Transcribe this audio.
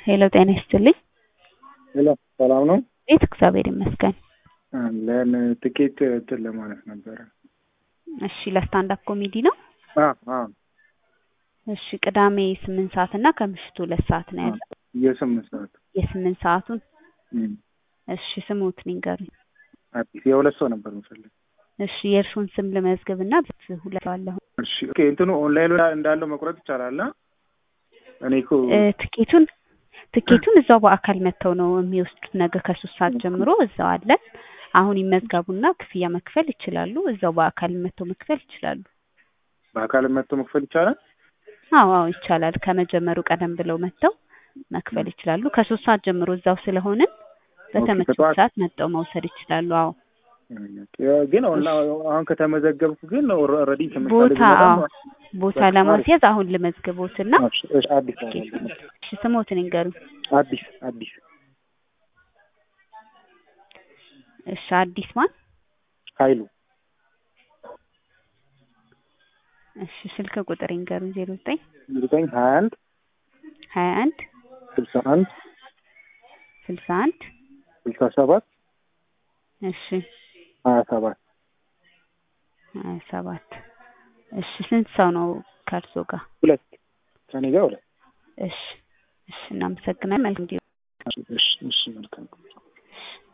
ሄሎ ጤና ይስጥልኝ። ሄሎ ሰላም ነው? ቤት እግዚአብሔር ይመስገን። አለን ትኬት እንትን ለማለት ነበረ። እሺ ለስታንድ አፕ ኮሜዲ ነው። አ አ እሺ ቅዳሜ ስምንት ሰዓት እና ከምሽቱ ሁለት ሰዓት ነው ያለው። የስምንት ሰዓት የስምንት ሰዓቱን እም፣ እሺ ስሙት ንገሩኝ። አዲስ የሁለት ሰው ነበር የምፈልግ። እሺ የእርሱን ስም ልመዝግብ እና ሁለት ሰው አለሁ። እሺ ኦኬ፣ እንትኑ ኦንላይን እንዳለው መቁረጥ ይቻላል? አ? እኔ እኮ እ፣ ትኬቱን ትኬቱን እዛው በአካል መጥተው ነው የሚወስዱት። ነገ ከሶስት ሰዓት ጀምሮ እዛው አለን። አሁን ይመዝገቡና ክፍያ መክፈል ይችላሉ። እዛው በአካል መጥተው መክፈል ይችላሉ። በአካል መጥቶ መክፈል ይቻላል? አዎ አዎ ይቻላል። ከመጀመሩ ቀደም ብለው መጥተው መክፈል ይችላሉ። ከሶስት ሰዓት ጀምሮ እዛው ስለሆንን በተመቸው ከጠዋት- ሰዓት መጥተው መውሰድ ይችላሉ። አዎ ግን ኦንላ- አሁን ከተመዘገብኩ ግን ኦልሬዲ ቦታ አዎ ቦታ ለማስያዝ አሁን ልመዝግቦትና አዲስ እሺ ስሞትን ይንገሩ። አዲስ አዲስ እሺ አዲስ ማን? ኃይሉ እሺ ስልክ ቁጥር ይንገሩን። ዜሮ ዘጠኝ ዘጠኝ ሀያ አንድ ሀያ አንድ ስልሳ አንድ ስልሳ አንድ ስልሳ ሰባት እሺ ሀያ ሰባት ሀያ ሰባት እሺ ስንት ሰው ነው ከእርሶ ጋር? ሁለት ከኔ ጋር ሁለት እሺ እሺ እናመሰግናለን። መልካም ጊዜ እሺ እሺ መልካም